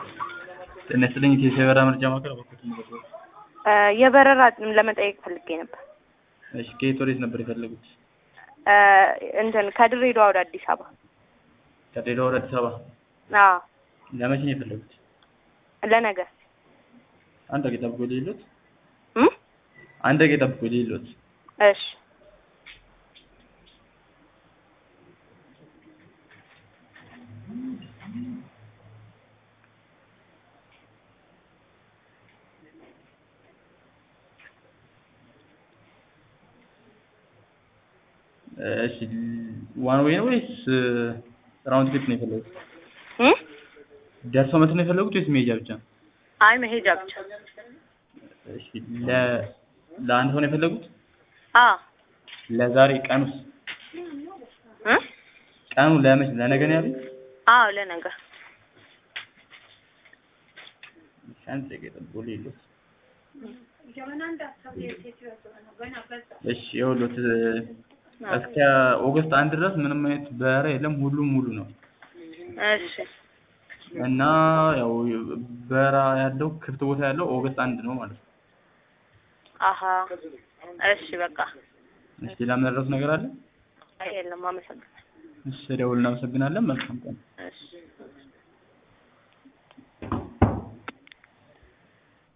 ጤና ይስጥልኝ ኢትዮ የበረራ መረጃ ማዕከል አባኮት ምዘገብ የበረራ ለመጠየቅ ፈልጌ ነበር። እሺ ከየት ወዴት ነበር የፈለጉት? እንትን ከድሬዳዋ ወደ አዲስ አበባ። ከድሬዳዋ ወደ አዲስ አበባ አዎ ለመቼ ነው የፈለጉት? ለነገ አንድ ደቂቃ ጠብቆ ሊሉት እም? አንድ ደቂቃ ጠብቆ ሊሉት እሺ እሺ ዋን ዌይ ነው ወይስ ራውንድ ትሪፕ ነው የፈለጉት? እም? ደርሶ መልስ ነው የፈለጉት ወይስ መሄጃ ብቻ? አይ መሄጃ ብቻ። እሺ ለ ለአንድ ሰው ነው የፈለጉት? አዎ ለዛሬ ቀኑስ እ? ቀኑ ለመቼ ለነገ ነው ያሉት? አዎ ለነገ እሺ አንድ ደቂቃ ጠብቆ ሊሉት እሺ ይኸውልዎት እስከ ኦገስት አንድ ድረስ ምንም አይነት በረራ የለም። ሁሉም ሙሉ ነው እሺ እና ያው በረራ ያለው ክፍት ቦታ ያለው ኦገስት አንድ ነው ማለት ነው። አሀ እሺ በቃ እሺ ሌላ የምንረዳው ነገር አለ? አይ የለም አመሰግናለሁ። እሺ ደውል እናመሰግናለን። መልካም ቀን። እሺ